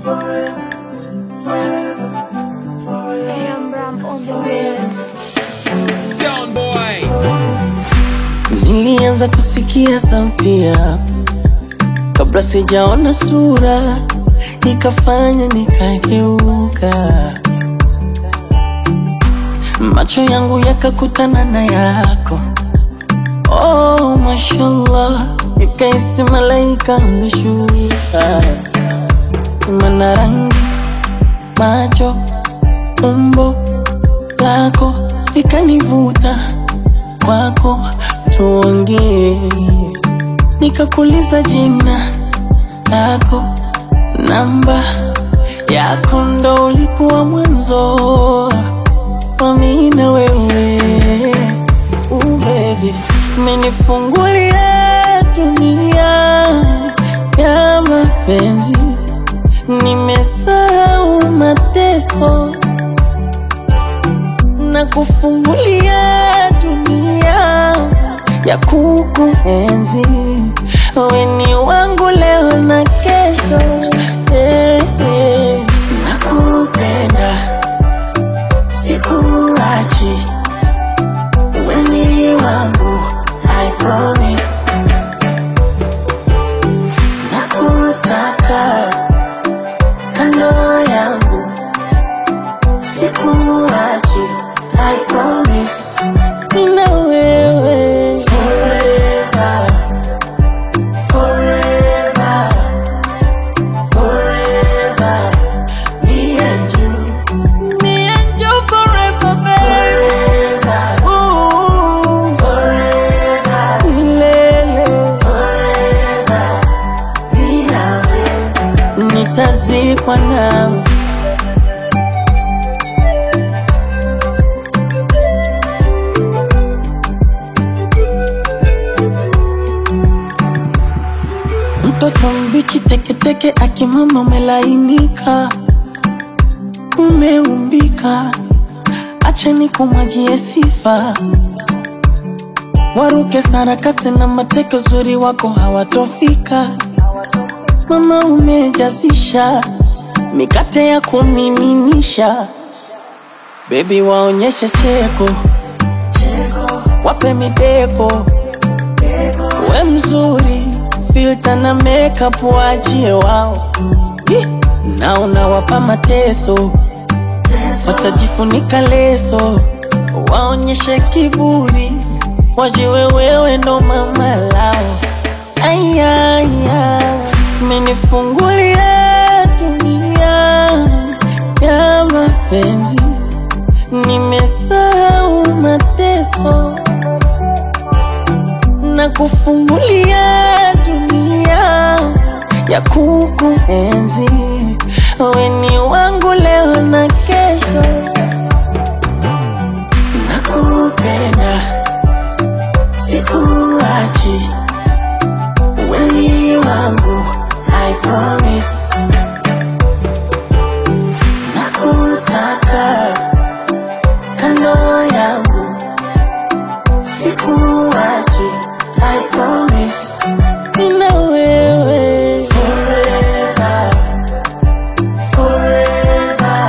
Cam on the beats. Sound boy. Nilianza kusikia sauti yako kabla sijaona sura, ikafanya nikageuka, macho yangu yakakutana na yako. Oh, mashallah, nikaisi malaika ameshuka, mana rangi, macho, umbo lako likanivuta kwako tuongee, nikakuliza jina lako, namba yako, ndo ulikuwa mwanzo wa mimi na wewe. Uh, baby, umenifungulia dunia ya mapenzi, nimesahau mateso na kufungulia dunia ya kukuenzi. Wewe ni wangu leo na kesho, eh, eh. Nakupenda, sikuachi, wewe ni wangu, I promise. Nakutaka kando yangu sikuachi, I promise. Nina wewe forever, forever, forever. Me and you, me and you forever, baby. Forever, Ooh, forever, milele, forever. Mimi na wewe nitazikwa nawe. Mtoto mbichi teketeke, akimama umelainika, umeumbika, acha nikumwagie sifa. Waruke sarakasi na mateke, uzuri wako hawatofika. Mama umejazisha mikate ya kumiminisha, bebi waonyeshe cheko, wape mideko we mzuri, filter na makeup waachie wao, Ih, na unawapa mateso, watajifunika leso, waonyeshe kiburi, wajiwe wewe ndo mama lao. Ayaya, menifungulia dunia ya mapenzi, nimesahau mateso na kufungulia dunia ya kukuenzi. Wewe ni wangu leo na kesho, nakupenda, sikuachi, wewe ni wangu, I promise. Nakutaka kando yangu sikuachi, I promise. Nina wewe forever, forever,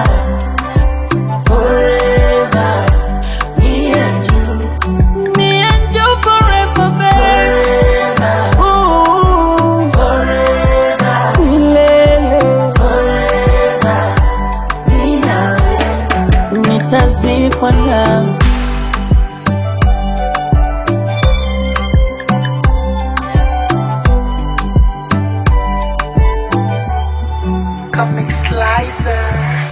forever. Me and you, me and you forever, baby. Forever, Ooh, forever, milele, forever. Nina wewe, nitazikwa nawe. Comic Slicer.